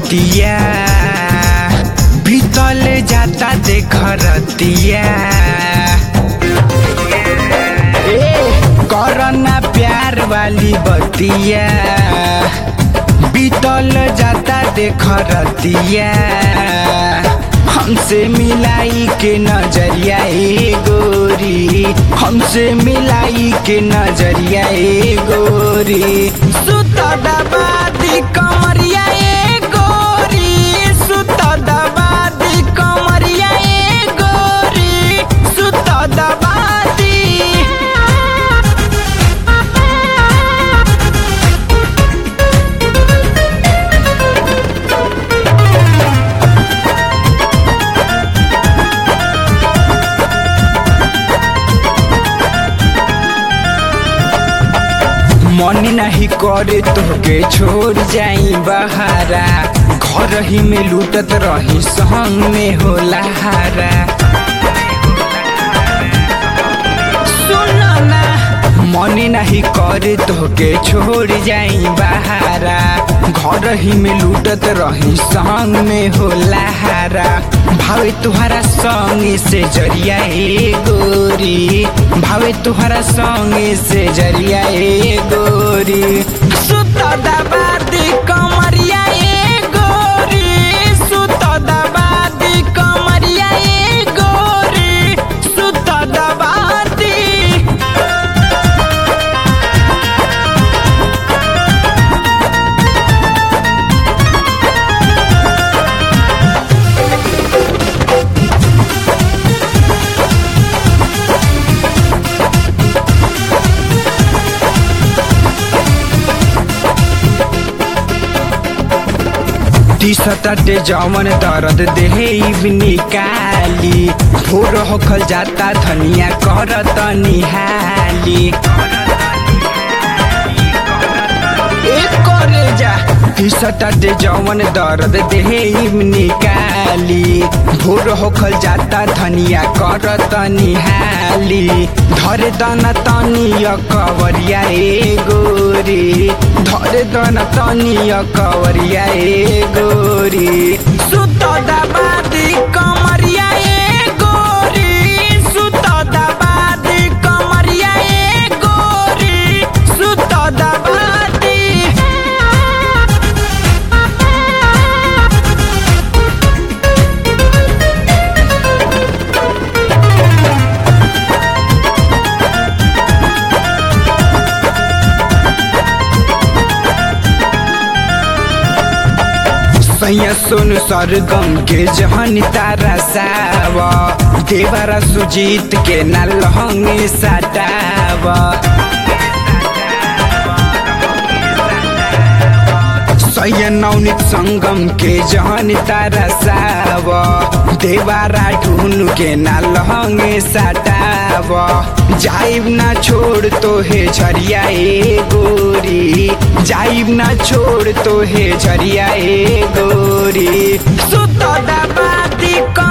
बतिया बीतल जाता देख रतिया ए करना प्यार वाली बतिया बीतल जाता देख रतिया हमसे मिलाई के नजरिया ए गोरी हमसे मिलाई के नजरिया ए गोरी सुत दबादी कमरिया ए गोरी सुत दबादी कमरिया ए गोरी सुत दबादी मन नहीं करे तोहके छोड़ जाई बहारा घर ही में लूटत रही संग में होला हारा सुन ना मन नहीं करे तोहके छोड़ जाई बहारा घर ही में लूटत रही संग में होला हारा भावे तुहरा संग से जरिया ए गोरी भावे तुहरा संग से जरिया ए गोरी सुत दबादी कमरिया ए गोरी सुत दबादी कमरिया ए गोरी सुत दबादी टीसटे जमन दर्द देहे निकाली भोर होखल जाता धनिया करत निहाली एक करे जा टीसटे जमन दर्द देहे निकाली भोर होखल जाता धनिया करत निहाली धरे दन तनिया कवरिया ए गोरी धरे दन तनिया कवरिया ए गोरी सुत दबादी कमरिया ए गोरी सुत दबादी कमरिया ए गोरी सुत दबादी सैया सुन सरगम के जहन तारा सावा देवरा सुजीत के ना लहंगे सटावा सैया नवनीत संगम के जहन तारा सावा देवारा ढूंढ के ना लहंगे सटावा जाइब ना छोड़ तो हे झरिया ए गोरी जाइब ना छोड़ तो हे झरिया ए गोरी सुत दबादी क